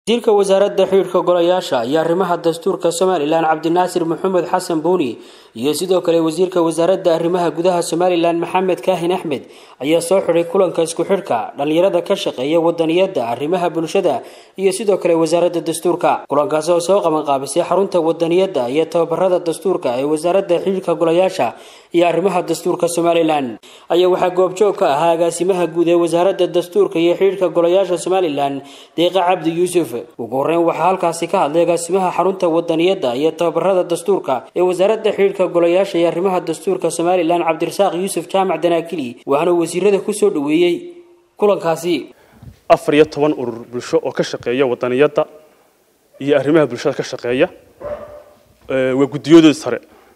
wasiirka wasaaradda xidhiidhka golayaasha iyo arrimaha dastuurka somalilan cabdinaasir maxamed xasan buuni iyo sidoo kale wasiirka wasaaradda arrimaha gudaha somalilan maxamed kaahin axmed ayaa soo xidhay kulanka isku xidhka dhallinyarada ka shaqeeya wadaniyadda arrimaha bulshada iyo sidoo kale wasaaradda dastuurka kulankaasi oo soo qabanqaabisay xarunta wadaniyadda iyo tababarada dastuurka ee wasaaradda xidhiidhka golayaasha iyo arrimaha dastuurka somalilan ayaa waxaa goobjoog ka ahaa agaasimaha guud ee wasaaradda dastuurka iyo xidhiidhka golayaasha somalilan deeqa cabdi yuusuf ugu horeyn waxaa halkaasi ka hadlay agaasimaha xarunta wadaniyadda iyo tababarada dastuurka ee wasaaradda xidhiidhka golayaasha iyo arrimaha dastuurka somalilan cabdirasaaq yuusuf jaamac danaakili waxaana wasiirada kusoo dhaweeyey kulankaasi afar iyo toban urur bulsho oo ka shaqeeya wadaniyadda iyo arrimaha bulshada ka shaqeeya waa guddiyadooda sare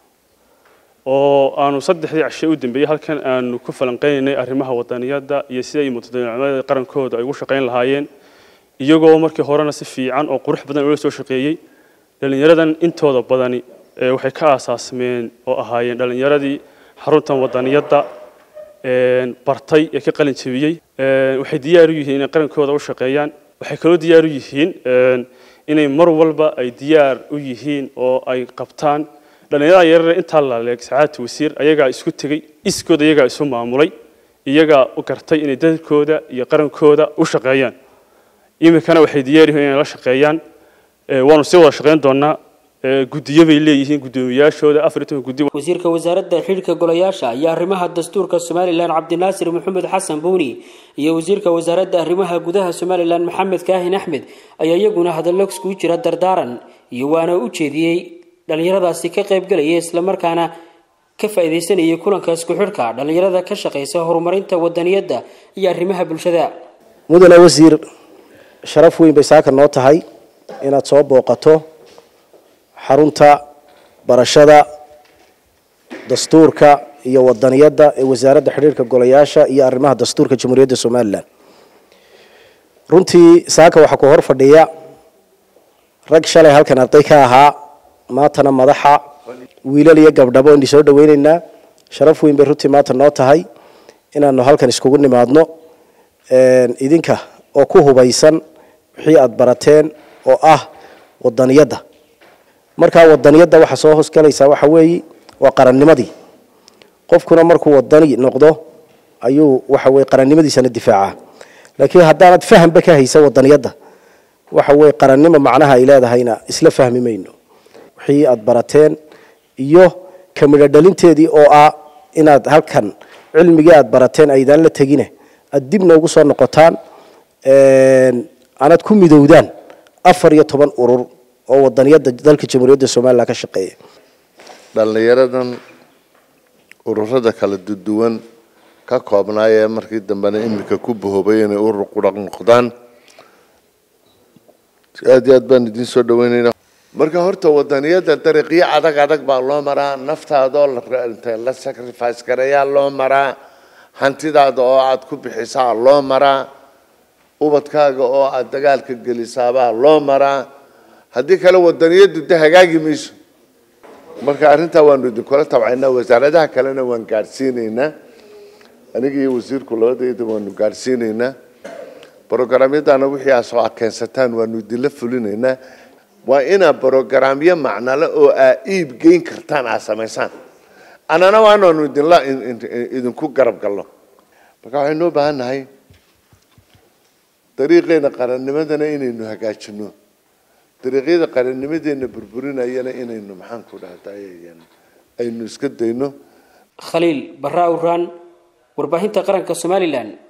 oo aanu saddexdii cashe u dambeeyey halkan aanu ku falanqeynaynay arrimaha wadaniyadda iyo siday mutadamada qarankooda ay ugu shaqayn lahaayeen iyagoo markii horena si fiican oo qurux badan ula soo shaqeeyey dhallinyaradan intooda badani waxay ka aasaasmeen oo ahaayeen dhallinyaradii xaruntan wadaniyadda bartay ee ka qalin jebiyey waxay diyaar u yihiin inay qarankooda u shaqeeyaan waxay kaloo diyaar u yihiin inay mar walba ay diyaar u yihiin oo ay qabtaan dhallinyarada yarare intaa laleeg sacaadta wasiir ayagaa isku tegey iskooda iyagaa isu maamulay iyagaa u gartay inay dadkooda iyo qarankooda u shaqeeyaan iminkana waxay diyaar yihiin inay la shaqeeyaan waanu sii wada shaqeyn doonaa guddiyo bay leeyihiin guddoomiyaashooda afar iyo toban guddi wasiirka wasaaradda xidhiidhka golayaasha iyo arrimaha dastuurka somalilan cabdinaasir maxamed xasan buuni iyo wasiirka wasaaradda arrimaha gudaha somalilan maxamed kaahin axmed ayaa iyaguna hadallo iskugu jira dardaaran iyo waana u jeediyey dhallinyaradaasi ka qaybgalaya islamarkaana ka faa'iidaysanayay kulanka isku xidhka dhallinyarada ka shaqaysa horumarinta wadaniyadda iyo arrimaha bulshada mudane wasiir sharaf weyn bay saaka noo tahay inaad soo booqato xarunta barashada dastuurka iyo wadaniyadda ee wasaaradda xidhiirka golayaasha iyo arrimaha dastuurka jamhuuriyadda somalilan runtii saaka waxaa ku hor fadhiya rag shalay halkan arday ka ahaa maantana madaxa wiilal iyo gabdhabo indi soo dhaweyneynaa sharaf weyn bay runtii maanta noo tahay inaanu halkan iskugu nimaadno idinka oo ku hubaysan wixii aada barateen oo ah wadaniyadda markaa wadaniyadda waxaa soo hoosgalaysaa waxa weeye waa qarannimadii qofkuna markuu wadani noqdo ayuu waxa weye qarannimadiisana difaacaa laakiin haddaanad fahanba ka haysa wadaniyadda waxa weye qarannimo macnaha ay leedahayna isla fahmi mayno wixii aada barateen iyo kamidho dhalinteedii oo ah inaad halkan cilmigii aada barateen aydaan la tegine aada dib noogu soo noqotaan anad ku midowdaan afar iyo toban urur oo wadaniyadda dalka jamhuuriyadda somalilan ka shaqeeya dhallinyaradan ururada kala duwan ka koobnaayee markii dambena iminka ku bahoobay inay urur quraq noqdaan aada iyo aad baan idiin soo dhaweynayna marka horta wadaniyadda dariiqyo adag adag baa loo maraa naftaadoo la sacrifice gareeyaa loo maraa hantidaada oo aada ku bixisaa loo maraa ubadkaaga oo aada dagaalka gelisaabaa loo maraa haddii kale wadaniyaddu de hagaagi mayso marka arrintaa waanu idinkula tabcaynaa wasaaradaha kalena waan gaadhsiinaynaa aniga iyo wasiirku labadayda waanu gaadhsiinaynaa brogramyadana wixii aa soo akeensataan waanu idinla fulinaynaa waa inaa brogramyo macnale oo aa iib geyn kartaan aa samaysaan annana waanaanu idinla idinku garab galno marka waxaynu u baahan nahay dariiqeena qarannimadana inaynu hagaajino dariiqyada qarannimadeena burburinayana inaynu maxaan ku dhahday aynu iska dayno khaliil barra awraan warbaahinta qaranka somalilan